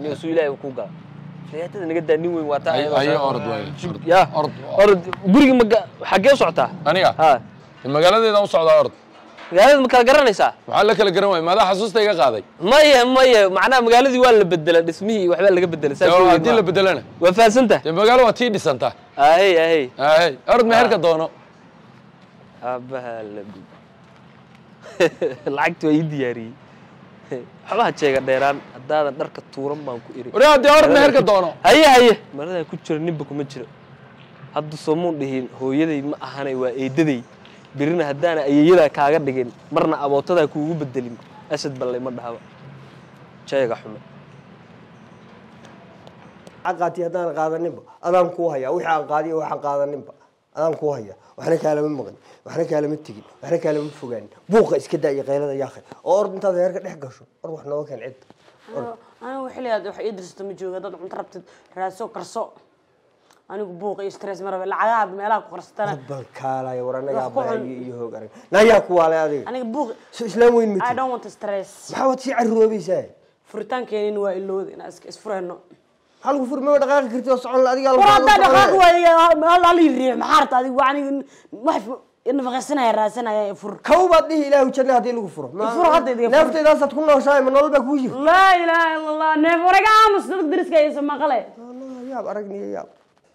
niyo suu ilaahay ku gala aflagaatada naga daa nin weyn waa taa Ay- ayadoo ayo saa- orod waay. Jug- Orod. yaa Orod. orod guriga maga xaggee u socotaa aniga ha magaaladeedaan u socdaa ord magaalada ma kala garanaysaa maxaa la kala garan waaya maadaa xasuusta iga qaaday maya maya macnaha magaaladii waa la bedela dhismihii waxbaa laga bedela saas Dee weyn haddii maaha. la bedelana waa fahansanta dee magaalo waa tii dhisanta ahey ahey ahey ord meherka doono aabaha la gub lacagti waa ii diyaariyey waxba ha jeega dheeraan haddaadan dharka tuuran baan ku iri wari haddii ord meherka doono haye haye maradaa ku jiro ninba kuma jiro hadda soomuun dhihin hooyaday ma ahanay waa eedaday birina haddaana ayeeyadaa kaaga dhigin marna abootadaa kuugu bedelin asad ballay ma dhahaba jeega xume qaati haddaan qaadaninba adaan kuu hayaa wixii aan qaadiyo waxaan qaadaninba adaan kuu hayaa waxna kaalama maqan waxna kaalama tegin waxna kaalama fogaanin buuqa iska daa iyo qaylada yaakhay oo ord intaad heerka dhex gasho or wax nooga keen cid anigu xilligaad wax ii dirsato ma jooga dad cunto rabtid raadso karso anigu buuq iyo stress ma rabe lacagaha meelaha ku qarsatana bal kaalaya war anagaa Wax ku xun. bahayo iyo hoog arag nayaa ku waalay adiga aniga buuq so islaam weyn I mati don't want stress maxaa waad sii carroobaysaa furitaankeenin waa ilowda inaan iska isfurayno maxaa lagu furmay dhaqaaqi karti oo socon la adigaa war haddaa dhaqaaq waaya hali riix maxaa rabta adigu waa aniga wax nafaqaysanaya raadsanaya ee fur kow baad dhihi ilaahu janna haddii lagu furo Furo hadda idiga furo. neeftaydaasad ku nooshahay ma nolol baa kuu jirta laa ilaaha ila allah neef waraga aamus dadka dariska aysa maqale Allah, yaab aragniyo yaab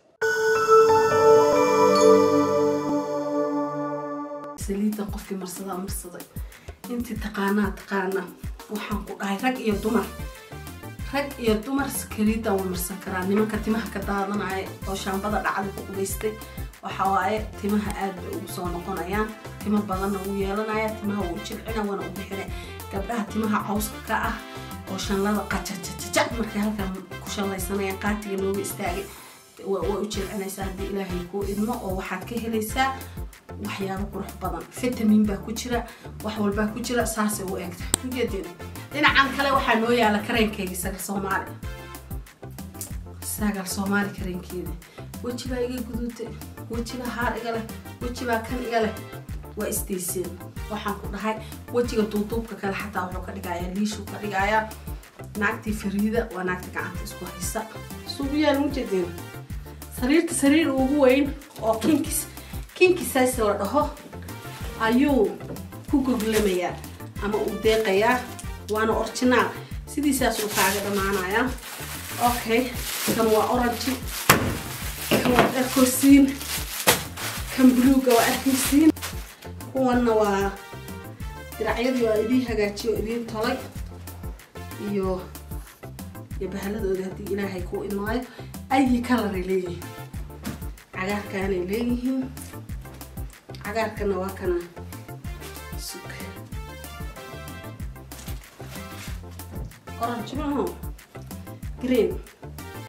saliidda qofkii marsadaa marsaday intii taqaanaa taqaana waxaan ku dhahay rag iyo dumar rag iyo dumar saliidda waa marsan karaa nimanka timaha ka daadanaya oo shaambada dhacda ku qubaystay waxa waaye timaha aad bay ugu soo noqonayaan timo badanna wuu yeelanaya timaha wuu jilcina waana u bixina gabdhaha timaha cawska ka ah oo shanlada qajajajajac markay halkan ku shallaysanayaan qaatiga nooga istaagay waa waa u jilcinaysaa haddii ilaahay kuu idmo oo waxaad ka helaysaa waxyaabo qurux badan fitamin baa ku jira wax walbaa ku jira saasay u eegta ujeedeen dhinacan kale waxaa noo yaala kareenkeyga sagal soomaali sagal soomaali kareenkeeda wejibaa iga guduutay wejibaa haar iga leh wejibaa kan iga leh waa isdayseen waxaan ku dhahay wejiga duuduubka kale xataa wuxuu ka dhigayaa liishuu ka dhigayaa naagtii fariida waa naagta gacanta isku haysa suugu yaal mujeedeen sariirta sariir ugu weyn oo kinkis kinkisaas la dhaho ayuu ku goglamayaa ama uu deeqayaa waana originaal sidiisaas uu kaaga dhammaanayaa okay kan waa orange kan waa arkosiin kan buluuga waa arkaysiin kuwanna waa diracyadii waa idiin hagaajiyo oo idiin tolay iyo iyo bahaladooda haddii ilaahay kuu imaayo ayi kalaray leeyihiin cagaarkaanay leeyihiin cagaarkana waa kana sug orange maaho green